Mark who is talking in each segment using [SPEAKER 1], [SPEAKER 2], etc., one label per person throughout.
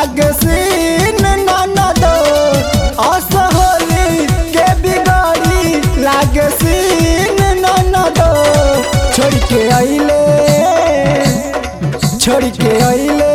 [SPEAKER 1] लागे सीन ननद असहोली के बिगाड़ी लागे सीन ननद छोड़ के अइले छोड़ के अइले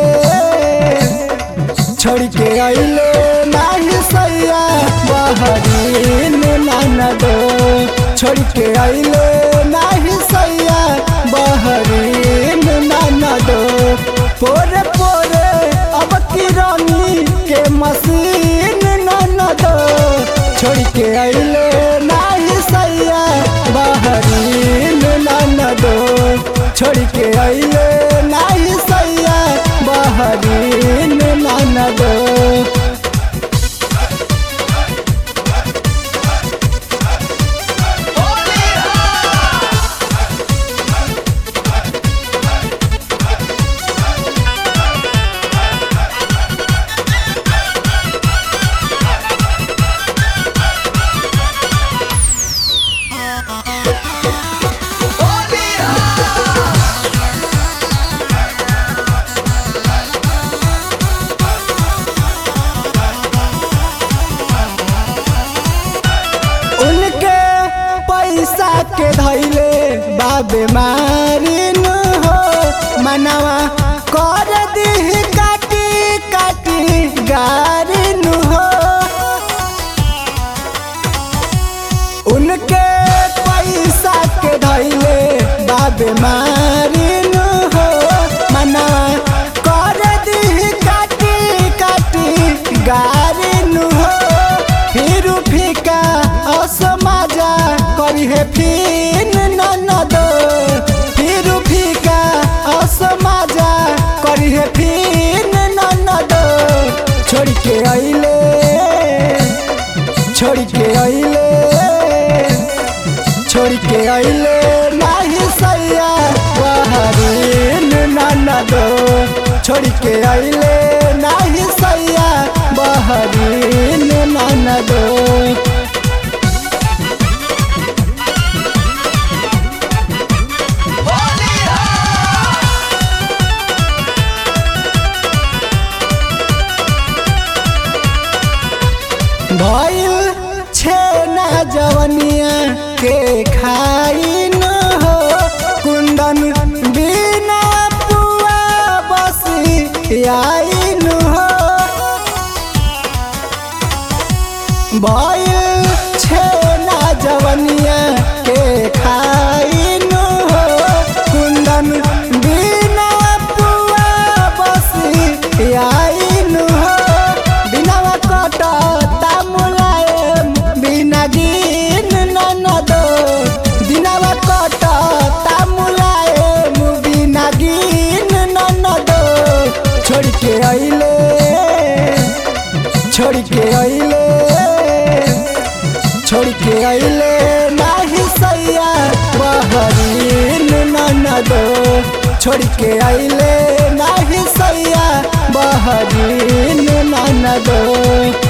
[SPEAKER 1] छोड़ के अइले नाही सैया बहरीन ननद छोड़ के अइले नाही सैया बहरीन ननद पोरे पोरे अब किरानी के मशीन ननद छोड़ के अइले नाही सैया बहरीन ननद छोड़ के अइले नाही सैया बहरीन ननद उनके पैसा के धैले बाबे मारिन हो मनवा कर दी काटी काटी गारिन हो उनके पैसा के धैले बाबे मारिन हो मनवा कर दी काटी काटी गारिन हो फिर फीका असमाजा करी है फिन ननद फिर फीका असमाजा करी है फिन ननद छोड़ के अइले छोड़ के अइले छोड़ के अइले नाही सैया बहरीन ननद छोड़ के अइले नाही सैया बहरीन ननद भइल छेना जवनिया के खाइन हो कुंदन बिना पुआ बसी आइन हो भइल छेना जवनिया के खाइन हो कुंदन बिना पुआ बसी आइन हो बिना कटता मुलायम बिना गिन ननद दिनवा कटता मुलायम बिना गिन ननद छोड़ के अइले छोड़ के अइले छोड़ के अइले नाही सैया बहरीन ननद छोड़ के अइले नाही सैया बहरीन ननद